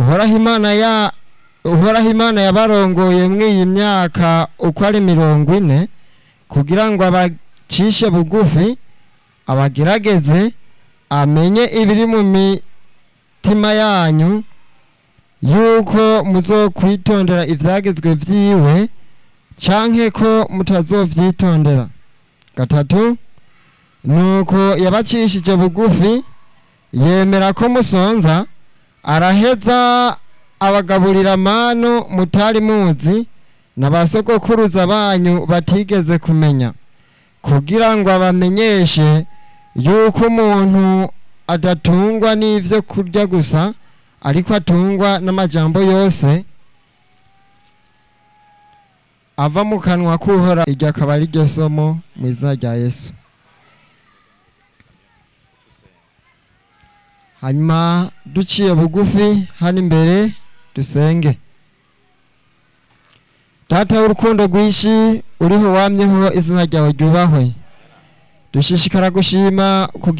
uhoraho imana ya uhoraho imana yabarongoye mw'iyi myaka uko ari mirongo ine kugira ngo abacishe bugufi abagerageze amenye ibiri mu mitima yanyu yuko muzokwitondera ivyagezwe vyiwe canke ko mutazovyitondera gatatu nuko yabacishije bugufi yemera ko musonza araheza abagaburira manu mutari muzi na ba sogokuruza banyu batigeze kumenya kugira ngo abamenyeshe yuko umuntu adatungwa n'ivyo kurya gusa ariko atungwa n'amajambo yose ava mu kanwa k'uhora iryo akaba ari ryo somo mu izina rya yesu hanyuma duciye bugufi hano imbere dusenge data w'urukundo rwinshi uriho wamyeho izina ryawe ryubahwe dushishikara gushima kugira